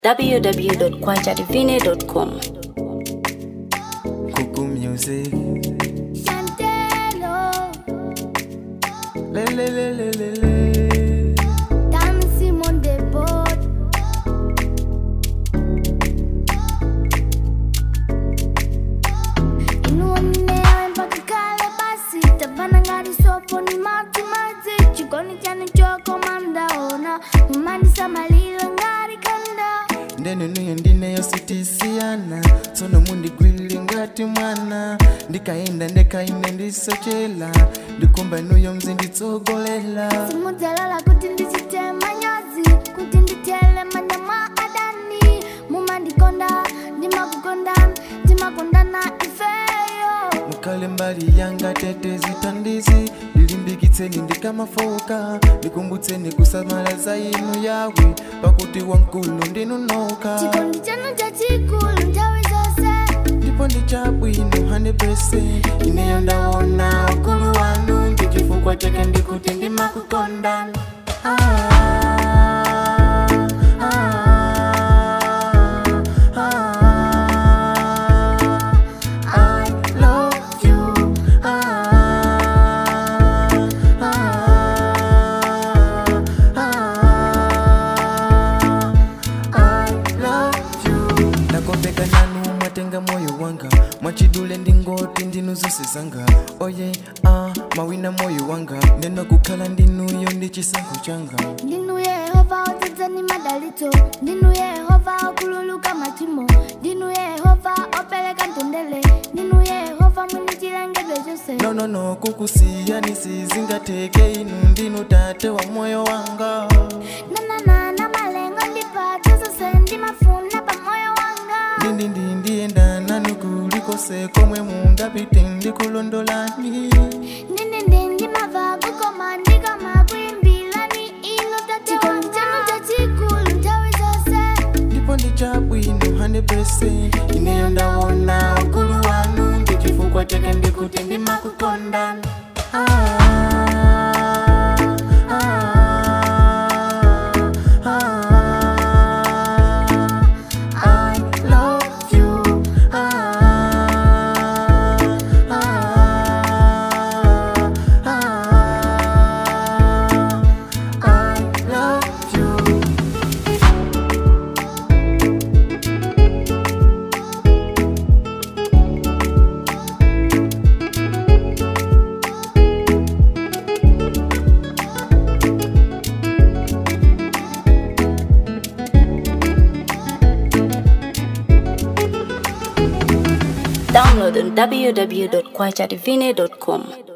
www.kwachativine.com. Cuckoo music. Chantelo, Le le le le le le. dancing on the board. Inuonewe mpaka kale basi tabana ngari sopo ni mati mati chikoni chani choko mandaona mumandisa malilo ngari kanda ndeno niyo ndineyo sitisiana tsono mundigwilile ngati mwana ndikaenda ndekaine ndisochela ndikumba nuyo mzi nditsogolela simudzalala kuti ndichite manyazi kuti nditele manja mwa adani mumandikonda ndimakukonda ndimakondana ifeyo mukale mbali yanga tete zitandizi ndilimbikitseni ndikamafoka ndikumbutseni kusamala za inu yawe pakuti wankulu ndinunoka chikondi chanu chachikulu nthawi zonse ndipo ndi chabwino 100% ineyo ndaona ukulu wanu ndi chifukwa chake ndikuti ndimakukonda ah, ah, ah, I love you. Ah, ah, ah, I love you. nakopeka nanu mwatenga moyo wanga mwachidule ndingoti ndinu zonse zanga oye ah, mawina moyo wanga ndeno kukhala ndinuyo ndi chisankho changa ndinu yehova odzadzani madalitso ndinu yehova okululuka machimo ndinu yehova opereka mtendere ndinu yehova mwini chilengedwe chonse nonono kukusiyani sizingateke inu ndinu tate wa moyo wanga nananana malengo ndipatsa zonse ndimafuna pa moyo wanga ndindi ndiyenda nanu kulikose komwe mungapite ndikulondolani ndindindi ndimava kukoma ndikama kuyimbirani ino tate chikondi chanu chachikulu nthawi zonse ndipo ndi chabwino 100% ineyo ndaona ukulu wanu ndi chifukwa chake ndikuti ndimakukonda ah, ah, ah, I love you. Ah, ah, ah, I love you. Download on www.kwachativine.com.